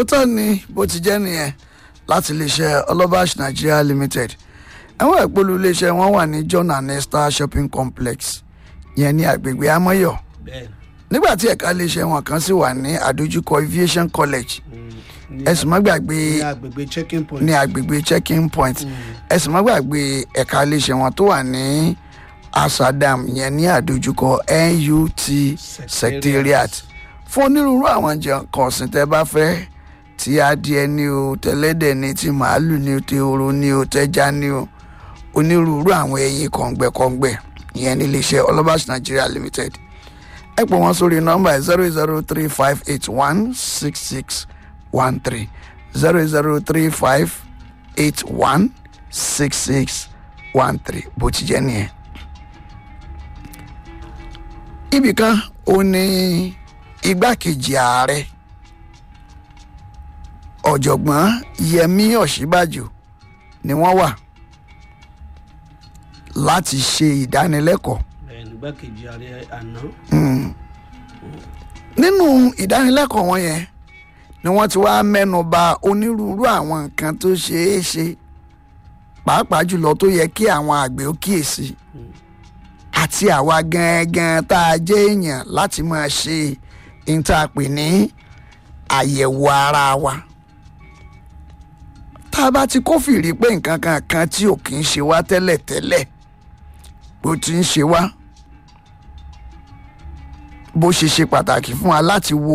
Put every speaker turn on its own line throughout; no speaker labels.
òótọ́ ni bó ti jẹ́ nìyẹn láti iléeṣẹ́ ọlọ́bàṣ nigeria limited àwọn ìpolú iléeṣẹ́ wọn wà ní john and esther shopping complex yẹn ní agbègbè amọ́yọ̀
bẹ́ẹ̀
nígbà tí ẹ̀ka iléeṣẹ́ wọn kan sì wà ní àdójúkọ aviation college
ní
ẹ̀sùn má gbàgbé
ní agbègbè checking point.
ní agbègbè checking point ẹ̀sùn má gbàgbé ẹ̀ka iléeṣẹ́ wọn tó wà ní asadam yẹn ní àdójúkọ nut secretariat fún onírúurú àwọn jẹun kan ọ̀sìn tẹ́ bá fẹ́ tí adìẹ ní o tẹlẹ́dẹ̀ ní ti màálù ní o tehoro ní o tẹ́já ní o onírúurú àwọn ẹyin kọ̀ǹgbẹ̀kọ̀ǹgbẹ̀ ìyẹn ní iléeṣẹ́ ọlọ́bàṣ nigeria limited ẹ pè wọ́n sórí nọ́mbà zero zero three five eight one six six one three zero zero three five eight one six six one three bó ti jẹ́ nìyẹn. ibìkan ó ní igbákejì ààrẹ ọ̀jọ̀gbọ́n yẹmí ọ̀ṣíbàjò ni wọ́n wà láti ṣe ìdánilẹ́kọ̀ọ́
bẹ́ẹ̀ nígbàkejì ààrẹ àná.
nínú ìdánilẹ́kọ̀ọ́ wọn yẹn ni wọ́n ti wá mẹ́nu ba onírúurú àwọn nǹkan tó ṣeé ṣe pàápàá jùlọ tó yẹ kí àwọn àgbẹ̀ ó kíyèsí àti àwa gangan tá a jẹ́ èèyàn láti máa ṣe ìtàpè ní àyẹ̀wò ara wa tá a bá ti kófìrí pé nǹkan kan kan tí ò kì í ṣe wá tẹ́lẹ̀tẹ́lẹ̀ bó ti ń ṣe wá bó ṣe ṣe pàtàkì fún wa láti wo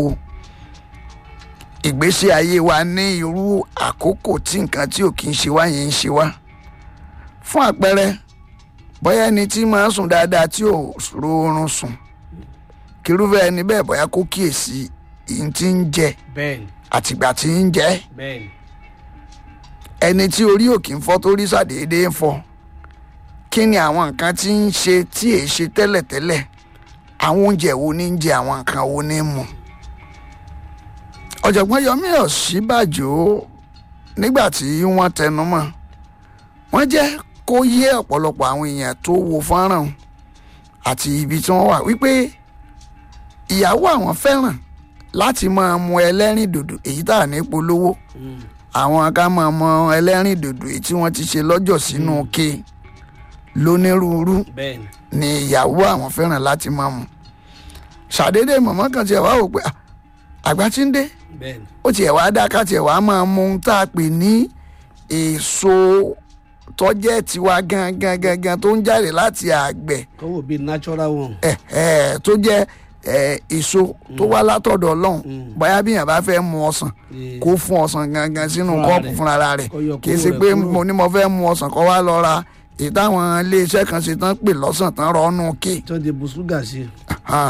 ìgbésí ayé wa ní irú àkókò tí nǹkan tí ò kì í ṣe wá yẹn ń ṣe wá fún àpẹẹrẹ bóyá ẹni tí máa ń sùn dáadáa tí ò rọrùn sùn kírúfẹ́ ẹni bẹ́ẹ̀ bóyá kó kíyèsí ìyìn tí ń jẹ
bẹ́ẹ̀ ni
àtìgbà tí ń jẹ
bẹ́ẹ̀ ni
ẹni tí orí òkè ń fọ́ tó rí sàdédé ń fọ́ kí ni àwọn nǹkan tí ń ṣe tí èé ṣe tẹ́lẹ̀tẹ́lẹ̀ àwọn oúnjẹ wo ní ń jẹ àwọn nǹkan wo ní ń mu ọ̀jọ̀gbọ́n yomi ọ̀ṣíbàjò nígbà tí wọ́n tẹnu mọ́ wọ́n jẹ́ kó yé ọ̀pọ̀lọpọ̀ àwọn èèyàn tó wo fọ́nrán ọ̀hún àti ibi tí wọ́n wà wípé ìyàwó àwọn fẹ́ràn láti máa mu ẹlẹ́rìn dòdò èyí tá à ní polówó àwọn ká máa mọ ẹlẹ́rìn dòdò èyí tí wọ́n ti ṣe lọ́jọ́ sínú ke lónírúurú
bẹ́ẹ̀ ni
ni ìyàwó àwọn fẹ́ràn láti máa mu ṣàdédé mọ̀mọ́ kan tiẹ̀ wá wò pé "Ah, àgbà tí ń dé
bẹ́ẹ̀ ni
ó tiẹ̀ wá dá ká tiẹ̀ wá máa mu ohun tá a pè ní èso tọ́jẹ́ tiwa gangan gangan tó ń jáde láti àgbẹ̀
kọ́wọ́ bíi natural one.
ẹ̀ ẹ̀ tó jẹ́ ẹ̀ èso tó wá látọ̀dọ̀ ọlọ́run bóyá bí yàn bá fẹ́ mu ọsàn
Eh,
kó fún ọsàn gangan sínú
Fúnra
kọ́ọ̀pù
rẹ̀.
fúnra rẹ̀
Kó yọ
kì í
kóró
ṣe
rẹ̀
pé
kúrò.
mo ní mo fẹ́ mu ọsàn kó wá lọ ra èyí táwọn iléeṣẹ́ kan ṣe tán pè lọ́sàn tán rọ́ọ̀nù kí
tó di bu ṣúgà sí i.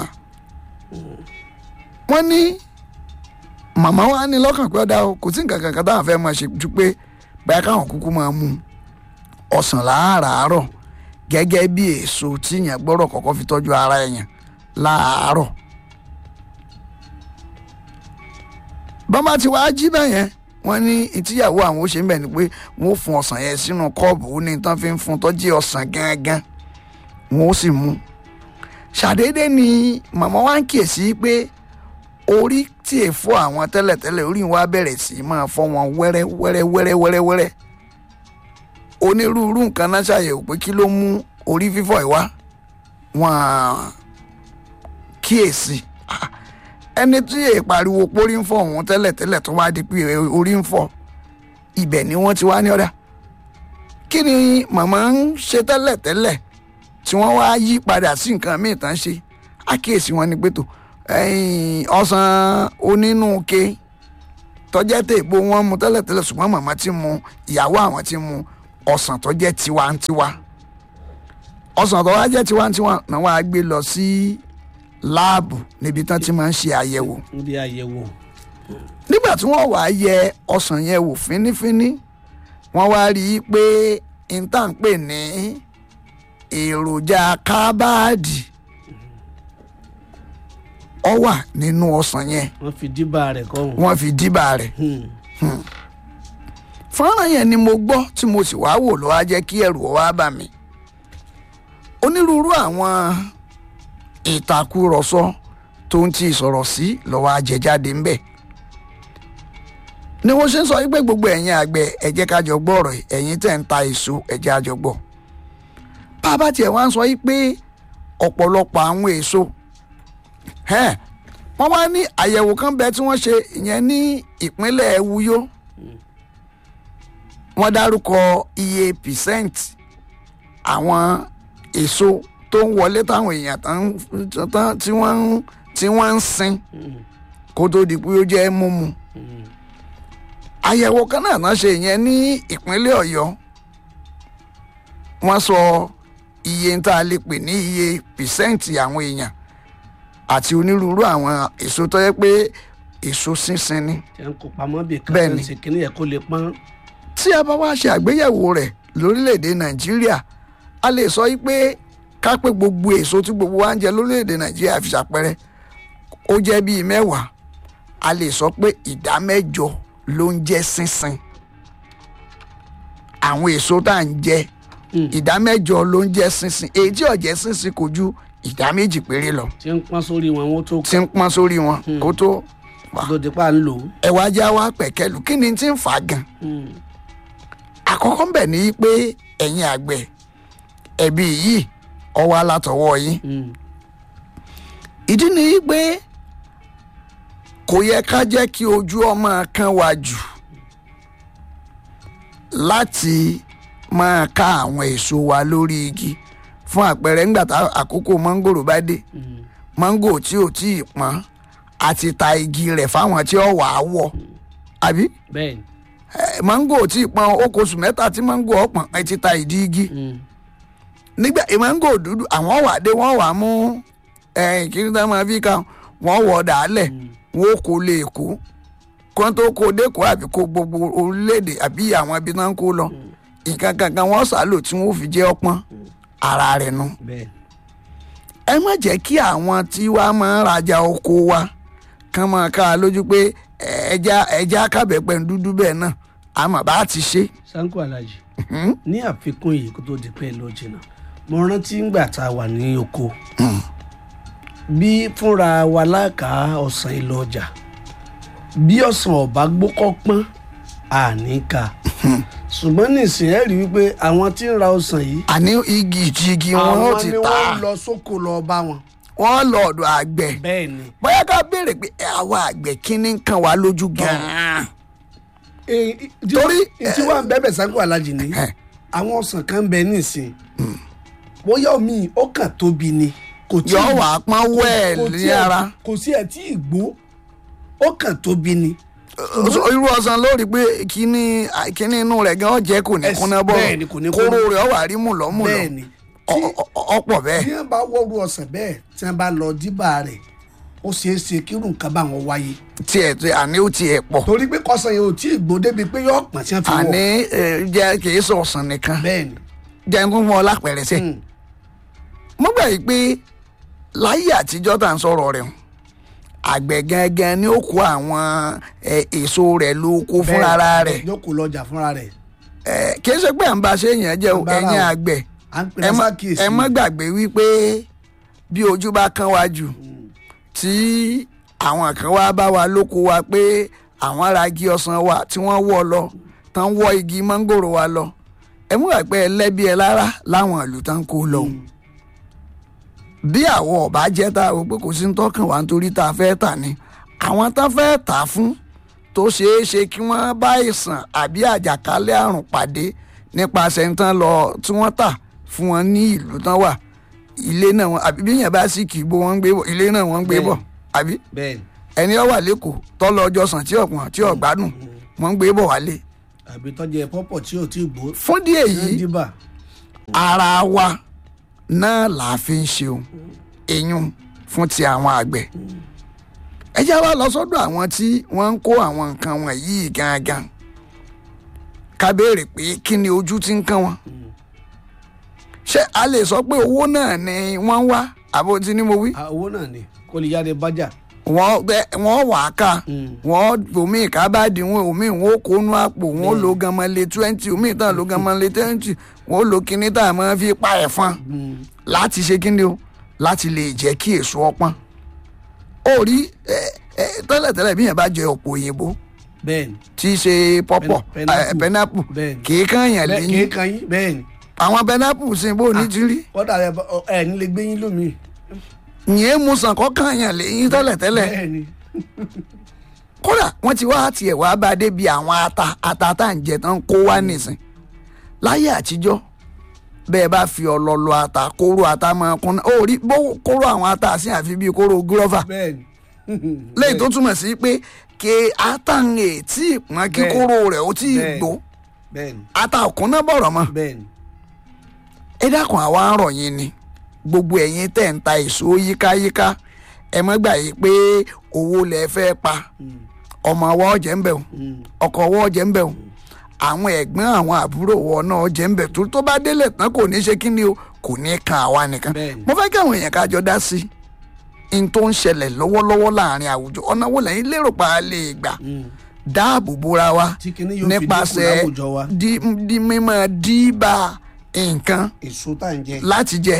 wọ́n ní màmá wa ní lọ́kàn pé ọ̀dà o kò sí nǹkan kankan táwọn fẹ́ máa ṣe ju pé báyà káwọn kúkú máa mu ọsàn láàárọ̀ gẹ́gẹ́ bí èso tí yẹn gbọ́dọ̀ kọ́kọ́ fi tọ́jú ara èèyàn láàárọ̀ bọ́mà tí wàá jí bẹ́yẹn wọ́n ní ìtìyàwó àwọn ó ṣe ń bẹ̀ ni pé wọ́n ó fún ọsàn yẹn sínú kọ́ọ̀bù ó ní tán fi ń fún tọ́jú ọsàn gángan wọ́n ó sì mú ṣàdédé ni màmá wa ń kíyèsí pé orí tí è fọ́ àwọn tẹ́lẹ̀tẹ́lẹ̀ orí wa bẹ̀rẹ̀ sí í máa fọ́ wọn wẹ́rẹ́ wẹ́rẹ́ wẹ́rẹ́ wẹ́rẹ́ wẹ́rẹ́ onírúurú nǹkan náà ṣàyẹ̀wò pé kí ló mú orí fífọ́ yìí wá wọn kíyèsí Ah, ẹni tí è pariwo pórí ń fọ́ òun tẹ́lẹ̀tẹ́lẹ̀ tó wá di pé orí ń fọ́ ibẹ̀ ni wọ́n ti wá ní ọ̀dà kí ni màmá ń ṣe tẹ́lẹ̀tẹ́lẹ̀ tí wọ́n wá yí padà sí nǹkan míì tán ṣe àkíyèsí wọn ni pé tó ẹ̀yìn ọsàn onínúke tọ́jẹ́ tèèbó wọn mu tẹ́lẹ̀tẹ́lẹ̀ ṣùgbọ́n màmá ti mu ìyàwó àwọn ti mu ọsàn tó jẹ́ tiwantiwa ọsàn tó wá jẹ́ tiwantiwa náà wàá gbé lọ sí láàbù níbi tán ti máa ń ṣe àyẹ̀wò
níbi àyẹ̀wò.
nígbà tí wọ́n wàá yẹ ọsàn yẹn wò fínífíní wọ́n wá rí i pé níta ń pè ní èròjà kábàádì ọ wà nínú ọsàn yẹn
wọ́n fi díbà rẹ̀ kọ́hún.
wọ́n fi díbà rẹ̀
Hmm.
fọ́nrán yẹn ni mo gbọ́ tí mo sì wá wò ló wá jẹ́ kí ẹ̀rù ọ wá bà mí onírúurú àwọn ìtàkùrọ̀sọ tó ń ti sọ̀rọ̀ sí lọ́wọ́ àjẹjáde ńbẹ̀ ni wọ́n ṣe ń sọ wípé gbogbo ẹ̀yin àgbẹ̀ ẹ jẹ́ ká jọ gbọ́ ọ̀rọ̀ yìí ẹ̀yin tẹ̀ ń ta èso ẹ jẹ́ á jọ gbọ́ bàbá tiẹ̀ wá ń sọ wípé ọ̀pọ̀lọpọ̀ àwọn èso ẹ̀, wọ́n wá ní àyẹ̀wò kan bẹ tí wọ́n ṣe ìyẹn ní ìpínlẹ̀ Uyo wọ́n dárúkọ iye percent àwọn èso tó ń wọlé táwọn èèyàn tán- tán- tí wọ́n ń- tí wọ́n ń sin kó tó di pé ó jẹ́ mímu àyẹ̀wò kan náà náà ṣe ìyẹn ní ìpínlẹ̀ Ọ̀yọ́ wọ́n sọ iye tá a lè pè ní iye pìsẹ́ǹtì àwọn èèyàn àti onírúurú àwọn èso tó yẹ pé èso sínsìn ni
tí a ń kó pamọ́ bí kan
Bẹ́ẹ̀ni.
tó ń ṣe kíní yẹ kó lè pọ́n.
tí a bá wá ṣe àgbéyẹ̀wò rẹ̀ lórílẹ̀‐èdè Nàìjíríà a lè sọ yí pé ká pé gbogbo èso tí gbogbo wa ń jẹ lórílẹ̀‐èdè Nàìjíríà fi ṣàpẹrẹ ó jẹ́ bíi mẹ́wàá a lè sọ pé ìdá mẹ́jọ ló ń jẹ́ sínsìn àwọn èso tá à ń jẹ
Mm.
ìdá mẹ́jọ ló ń jẹ́ sínsìn èyí tí ó jẹ́ sínsìn kò ju ìdá méjì péré lọ
tí ń pọ́n sórí wọn wọ́n tó
tí ń pọ́n sórí wọn kó tó wà
kó tó di pa ń lò ó.
ẹ̀wà já wa pẹ̀kẹ́lù kí ni tí ń fà á gan
Mm.
àkọ́kọ́ ń bẹ̀ ní pé ẹ̀yin àgbẹ̀ ẹ̀bí yìí ọwọ́ alátọwọ́ yín
Mm.
ìdí ni pé kò yẹ ká jẹ́ kí ojú ọmọ kan wá jù láti máa ká àwọn èso wa lórí igi fún àpẹẹrẹ ńgbà tá àkókò mọ́ngòrò bá dé
Mm.
mọ́ngò tí ò tí ì pọ́n àti ta igi rẹ̀ fáwọn tí ó wà á wọ̀ àbí
bẹ́ẹ̀ni.
Eh, mango tí ì pọn ó kó oṣù mẹ́ta tí mango ọ̀pọ̀n ẹ ti ta ìdí igi
Mm.
nígbà eh, mango dúdú àwọn wà dé wọ́n wà mú kíni tá máa fi ka wọ́n wọ̀ dàálẹ̀ wọ́n kó lè kó kó tó kó dẹ́kọ̀ àbí kó gbogbo orílẹ̀-èdè àbí àwọn ibi náà ń kó lọ nǹkan kankan wọ́n sàlò tí wọ́n fi jẹ́ ọpọ́n ara rẹ̀ nu
bẹ́ẹ̀ni.
ẹ má jẹ́ kí àwọn tí wàá máa ń rajà oko wa kán máa ká a lójú pé eh, ẹja ẹja kábẹ́pẹ́ ń dúdú bẹ́ẹ̀ náà àmọ́ bá a ti ṣe.
sanko alhaji
Mhm.
ní àfikún yìí kó tó di pé lọ jìnnà mo rántí ngbà tá a wà ní oko bí fúnra wa láka ọ̀sán ìlọ ọjà bí ọ̀sán ọ̀bá gbókọ́ pọ́n àní ká ṣùgbọ́n nísìnyí ẹ rí wípé àwọn tí ń ra ọ̀sán yìí
àní igi ìjigi wọn ó
àwọn
ti
ni
ta
wọ́n lọ sóko lọ bá wọn.
wọn lọ ọ̀dọ̀ àgbẹ̀
bẹ́ẹ̀ ni
bóyá ká béèrè pé ẹ, àwa àgbẹ̀ kíní ń kan wá lójú gan-an Torí,
tí wọ́n ń bẹ́bẹ̀ sanko alhaji ni
Eh.
àwọn ọ̀sán kan bẹ nísìnyí bóyá omi ó kàn tóbi ni kò tí
yọ
ì-
wà á pọ́n
kò
wẹ́ẹ̀lì ní
tiẹ̀-
ara
kò sí ẹ̀ tí ì gbó ó kàn tóbi ni.
Ó- irú ọsàn lórí pé kíní kíní inú rẹ̀ gan ọ̀jẹ̀ kò ní
Ẹs-
kúnná
bẹ́ẹ̀ ni, kò ní
bọ̀ kóró
kúnná.
rẹ̀ ọ wà rí mùlọ́mùlọ́
bẹ́ẹ̀ ni
Ọ- ọ- ọ- ọ̀pọ̀ bẹ́ẹ̀
bí wọ́n bá wọ́rú ọ̀sán bẹ́ẹ̀ tí wọ́n bá lọ díbà rẹ̀ ó ṣeé ṣe kírun nǹkan bá wọn wáyé
tiẹ̀ tí àní ó tiẹ̀ pọ̀
torí pé kọsàn yẹn ò tí ì gbó débi pé yóò pọ̀n tí wọ́n fi wọ̀
àní ẹ, jẹ́ kìí sọ ọ̀sán nìkan
bẹ́ẹ̀ ni
jẹ́ ń kún fún ọ lápẹ̀rẹ̀ sẹ́
Mm.
mo gbà yìí pé láyé àtijọ́ tá à ń sọ̀rọ̀ rẹ̀ hùn, àgbẹ̀ gangan ni ó kó àwọn ẹ, èso rẹ̀ lóko fúnra
Bẹ́ẹ̀,
rẹ̀
yóò kó lọ́jà fúnra rẹ̀
ẹ, kì í ṣe pé à ń bá ṣe èèyàn jẹ́ o,
Bára
ẹ̀yin
o.
àgbẹ̀
à ń pè
ẹ
ní
má-
sákìsì
ẹ má gbàgbé wípé bí ojú bá kán wa jù tí àwọn kan wá bá wa lóko wa pé àwọn ará igi ọsàn wa tí wọ́n wọ́ lọ tán wọ́ igi mángòrò wa lọ ẹ mú wà pé ẹlẹ́bí ẹ lára láwọn ìlú tán kó lọ bí àwọn ọba jẹ́ tá a rò pé kò sí ní tọ́kàn wá nítorí tá a fẹ́ tà ni àwọn tán fẹ́ tà fún tó ṣeé ṣe kí wọ́n bá ìsàn àbí àjàkálẹ̀ àrùn pàdé nípasẹ̀ ń tán lọ tí wọ́n tà fún wọn ní ìlú tán wà ilé náà wọn àbí bí yẹn bá sì kì í bó wọn ń gbé bọ̀ ilé náà wọ́n ń gbé bọ̀ àbí
bẹ́ẹ̀ ni
ẹni ó wà lẹ́kọ̀ọ́ tọ́lọ ọjọ́ sàn tí ọ̀pọ̀n tí ọ̀gbádùn wọ́n ń gbé bọ̀ wálé
àbí tọ́jú ẹ pọ́pọ̀ tí ò tí ì gbó
fún díẹ̀
ní
yìí
díbà
ara wa náà là á fi ń ṣeun eyín fún ti àwọn àgbẹ̀ ẹ jẹ́ wá lọ sọ́dọ̀ àwọn tí wọ́n ń kó àwọn nǹkan wọ̀nyí gangan ká béèrè pé kí ni ojú tí ń kán wọn ṣé a lè sọ pé owó náà ni wọ́n ń wá àbò tí ni mo wí
Ah, owó náà ni kó lè yára bájà
wọ́n bẹ wọ́n wà á ká
Mm.
wọ́n omi ìkábàdì wọn omi wọn ó kónú àpò wọn ó lo gamalẹ twenty omi ìtàn lo gamalẹ twenty wọn ó lo kíní tá a máa fi pa ẹ̀fọn láti ṣe kíni o láti lè jẹ́ kí èso ọpọ́n ó rí ẹ ẹ tẹ́lẹ̀tẹ́lẹ̀ bí yẹn bá jẹ ọ̀pọ̀ òyìnbó
bẹ́ẹ̀ni
tí í ṣe pọ́pọ̀
Pen- pineapple.
pẹ́nápù
Bẹ́ẹ̀ni.
kì í kàn yàn
bẹ́ẹ̀ kì í
lẹ́yìn
kan yín bẹ́ẹ̀ni
àwọn pẹ́nápù sì bó ní ti rí
kọ́dà ẹ bá- ọ- ẹ ní lè gbé yín lómi
ìyẹn mú sàn kọ́ kàn yàn lẹ́yìn tẹ́lẹ̀tẹ́lẹ̀
bẹ́ẹ̀ni
kódà wọ́n ti wá tiẹ̀ wá bá a débi àwọn ata ata tá à ń jẹ tán kó wá nìsín láyé àtijọ́ bẹ́ẹ̀ bá fi ọlọ́lọ́ ata kóró ata máa kún náà ó rí bó kóró àwọn ata sí àfi bíi kóró gúrọ́fà
bẹ́ẹ̀ni
lẹ́yìn tó túmọ̀ sí pé kí ata ń ètí ìpọ́n kí
Bẹ́ẹ̀.
kóró rẹ̀ ó tí ì
Bẹ́ẹ̀.
gbó
bẹ́ẹ̀ni
ata òkun náà bọ̀rọ̀ mọ́
bẹ́ẹ̀ni
ẹ dákun àwa ń rọ̀ yín ni gbogbo ẹ̀yin tẹ̀ ń ta èso yíkáyíká ẹ mọ́ gbà yí pé owó lẹ fẹ́ pa ọmọ ọwọ́ ọ̀jẹ̀ ń bẹ̀ o ọkọ̀ ọwọ́ ọ̀jẹ̀ ń bẹ̀ o àwọn ẹ̀gbọ́n àwọn àbúrò wọn náà ọ̀jẹ̀ ń bẹ̀ tó tó bá délẹ̀ tán kò ní ṣe kí ni o kò ní kan àwa nìkan
Bẹ́ẹ̀ni.
mo fẹ́ kí àwọn èèyàn kájọ dá sí n tó ń ṣẹlẹ̀ lọ́wọ́lọ́wọ́ láàrin àwùjọ ọ̀nà wo lẹ́yìn lérò pa á lè gbà dáàbò bora wa
tí kinní yóò fi dínkù
nípasẹ̀
láwùjọ wa
di di mímọ́ dìbà nǹkan
èso tá à ń jẹ
láti jẹ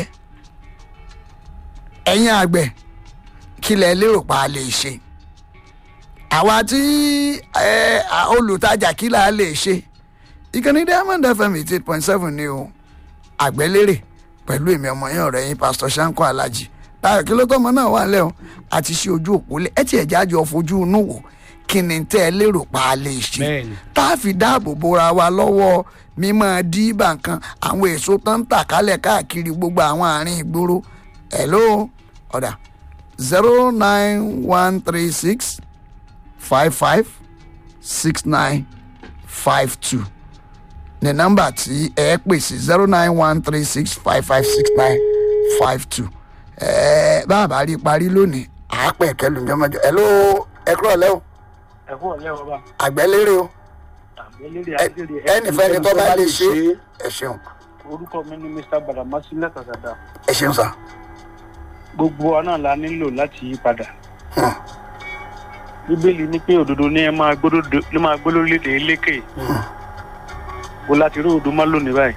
ẹ̀yin àgbẹ̀ kí lẹ lérò pa á lè ṣe àwa tí ẹ, à, olùtajà kí là á lè ṣe ìkànnì diamond fm eighty eight point seven ni o àgbẹ̀lérè pẹ̀lú èmi ọmọ yẹn ọ̀rẹ́ yín pastor sanko alhaji táyọ̀ kí ló tọ́mọ náà wà lẹ́ o àti ṣe ojú òpó lẹ̀ ẹ tiẹ̀ jájọ fojú inú wò kí ni tẹ́ ẹ lérò pa á lè ṣe
Bẹ́ẹ̀ni.
tá a fi dáàbò bora wa lọ́wọ́ mímọ́ dìbà kan àwọn èso tó ń tà kálẹ̀ káàkiri gbogbo àwọn àárín ìgboro hello ọ̀dà zero nine one three six five five six nine five two ní nọ́mbà tí ẹ pè sí zero nine one three six five five six nine five two ẹ bá a bá rí i parí lónìí àápẹ̀ kẹlù ní ọmọdé hello ẹ kúrò lẹ́wọ̀
ẹ̀kú ọ̀lẹ́ ọba
àgbẹ̀lérè o
àgbélére
Ẹ-
àgbélére
ẹnìfẹ́ni tó bá lè ṣe ẹ ṣeun
orúkọ mi ni mr badamasi lẹ́kàkàdá
ẹ ṣeun sá.
gbogbo wa náà la nílò láti yí padà
Hmm.
bíbélì ní pé òdodo ní ẹ máa gbódòdó ló máa gbó lórílẹ̀‐èdè eléke bó láti rí òdo má lónìí báyìí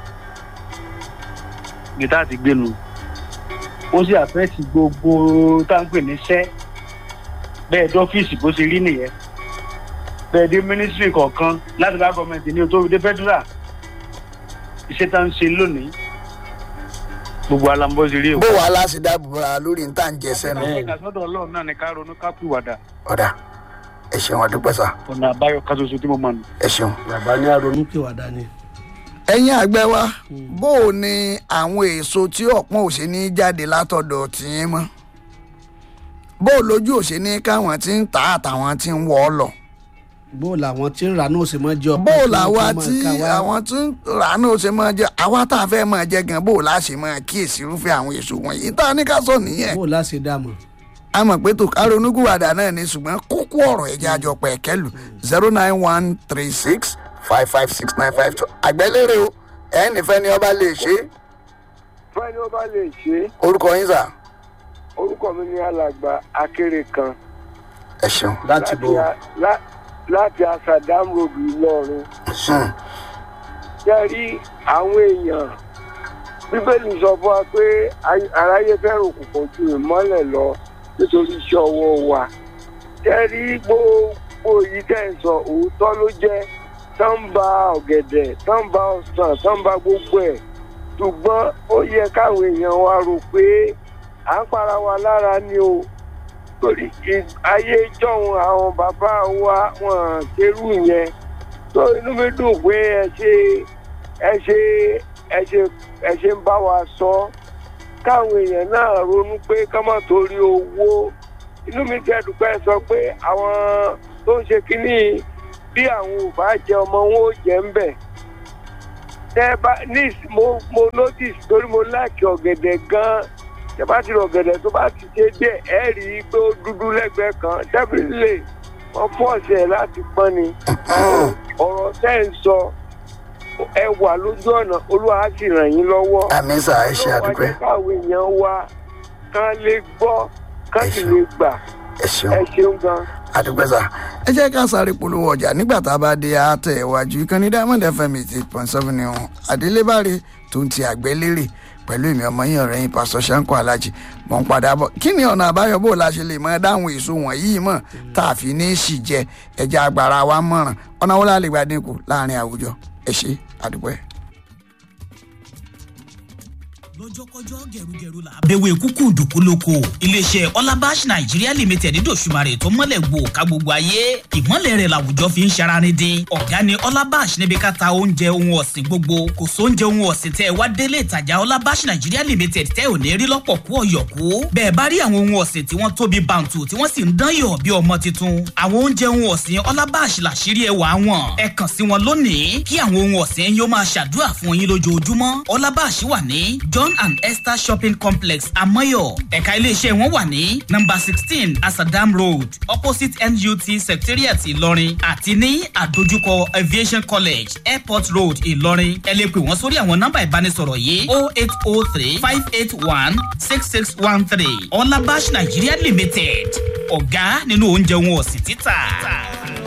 gìtá àti gbénu ó sì àfẹ́ẹ̀tì gbogbo táǹpẹ̀ níṣẹ́ bẹ́ẹ̀ dọ́fíìsì bó ṣe rí nìyẹn bẹ́ẹ̀ dé mínísírì kọ̀ọ̀kan láti bá gọ́ọ̀mẹ̀ntì ní o tó fi dé fẹ́dúrà iṣẹ́ tá ń ṣe lónìí gbogbo alambọ́ ṣe rí o.
bó wàá láti dáàbò bora lórí níta ń jẹ sẹ́nu
ìgbà sọ́dọ̀ ọlọ́run náà ni ká ronú ká pìwàdà
ọ̀dà ẹ ṣeun ọdúpẹ́ sá
ọ̀nà àbáyọ kan ṣoṣo tí mo mọ̀ nù.
ẹ ṣeun.
bàbá ní àrònú pìwàdà ni
ẹ̀yin àgbẹ̀ wa bó o ní àwọn èso tí ọ̀pọ̀n ò ṣe ní jáde látọ̀dọ̀ tìyín mọ́ bó o lójú ò ṣe ní káwọn tí ń tà àtàwọn tí ń wọ̀ ọ́ lọ
bó làwọn tí ń rà náà ṣe máa jẹ ọpẹ́
bó o
kí wọ́n
làwa
tó máa
tí
ká wá.
àwọn tí ń rà náà ó ṣe máa jẹ àwa tá a fẹ́ máa jẹ gan bó o láṣẹ máa kíyèsí irúfẹ́ àwọn èso wọ̀nyí tá a ní ká sọ nìyẹn
bó láṣẹ dààmú
a mọ̀ pé tó ká ronúkúwàdà náà ni ṣùgbọ́n kókó ọ̀rọ̀ ẹ̀jẹ̀ àjọpọ̀ ẹ̀kẹ́lù zero nine one three six five five six nine five two àgbẹ̀lérè o ẹ̀ nífẹ̀ẹ́ ni ọba lè ṣe é
fẹ́ni ó bá lè ṣe é
orúkọ yín sà
orúkọ mi ní alàgbà akéré kan
ẹ ṣeun.
láti bọ̀
a- lá- láti asadam road ìlọrin
Hmm.
jẹ́ rí àwọn èèyàn bíbélì sọ fún wa pé ay- aráyé fẹ́ràn òkùnkùn ju ìmọ́lẹ̀ lọ nítorí iṣẹ́ ọwọ́ wa jẹ́ rí gbogbo yìí tẹ̀ ń sọ òótọ́ ló jẹ́ tán ń ba ọ̀gẹ̀dẹ̀ tán ń ba ọsàn tán ń ba gbogbo ẹ̀ ṣùgbọ́n ó yẹ káwọn èèyàn wa rò pé à ń para wa lára ni o torí ì- ayé jọ̀hún àwọn bàbá wa wọn ṣerú yẹn tó inú mi dùn pé ẹ ṣe ẹ ṣe ẹ ṣe ẹ ṣe ń bá wa sọ káwọn èèyàn náà ronú pé ká má torí owó inú mi tẹ́ dùpẹ́ sọ pé àwọn tó ń ṣe kínní bí àwọn ò bá jẹ ọmọ wọn ò jẹ ń bẹ̀ tẹ bá ní mo mo notice torí mo láìkí ọ̀gẹ̀dẹ̀ gan-an tẹ bá ti rọ ọ̀gẹ̀dẹ̀ tó bá ti ṣe díẹ̀ ẹ rí i pé ó dúdú lẹ́gbẹ̀ẹ́ kan definitely wọ́n fọ́ọ̀ṣẹ̀ ẹ̀ láti pọ́n ni ọ̀rọ̀ tẹ́ ń sọ ẹ wà lójú ọ̀nà olúwa á sì ràn yín lọ́wọ́
àmì sà ẹ ṣe àdúpẹ́
ọjọ́ káwọn èèyàn wa kán lè gbọ́ kán sì lè gbà
ẹ ṣeun
ẹ ṣeun gan.
àdúpẹ́ sà. ẹ jẹ́ ká sáré polówó ọjà nígbà tá a bá dé àtẹ̀ iwájú ìkànnì diamond fm eight point seven ni ọ̀hún adélébáre tó ń ti àgbẹ̀ lérè pẹ̀lú èmi ọmọ yín ọ̀rẹ́ yín pásítọ̀ Ṣáńkó Alájì mọ̀ ń padà bọ̀ kí ni ọ̀nà àbáyọ bó la ṣe lè mọ dáhùn èso wọ̀nyí mọ̀ tá a fi ní í sì jẹ ẹja agbára wa mọ̀ràn ọ̀nà wo la lè gbà dínkù láàrin àwùjọ ẹ ṣe àdúgbò ẹ̀.
lọ́jọ́kọ́jọ́ gẹ̀rúgẹ̀rú la. bẹ̀wẹ̀ kúkú dùkú lóko iléeṣẹ́ ọlábàṣ nàìjíríà limited dòṣùmarè tó mọ́lẹ̀ gbò ká gbogbo ayé ìmọ̀lẹ̀ rẹ̀ làwùjọ fi ń ṣararin dín ọ̀gá ni ọlábàṣ níbi ká ta oúnjẹ ohun ọ̀sìn gbogbo kò sóúnjẹ ohun ọ̀sìn tẹ́ ẹ wá délé ìtajà ọlábàṣ nàìjíríà limited tẹ́ ò ní rí lọ́pọ̀ kú ọ̀yọ̀kú bẹ́ẹ̀ bá rí àwọn ohun ọ̀sìn tí wọ́n tóbi bàǹtù tí wọ́n sì ń dán yọ̀ bí ọmọ tuntun àwọn oúnjẹ ohun ọ̀sìn ọlábàṣ làṣírí ẹwà wọn ẹ kàn sí wọn lónìí kí àwọn ohun ọ̀sìn yóò máa ṣàdúrà fún yín lójoojúmọ́ ọlábàṣ wà ní john and esther shopping complex amoyo ẹ̀ka iléeṣẹ́ wọn wà ní number sixteen asadam road opposite nut secretariat ìlọrin àti ní àdójúkọ aviation college airport road ìlọrin ẹ lè pè wọ́n sórí àwọn nọ́mbà ìbánisọ̀rọ̀ yìí o eight o three five eight one six six one three ọlábàṣ nigeria limited ọ̀gá nínú oúnjẹ wọn ọ̀sìn títà.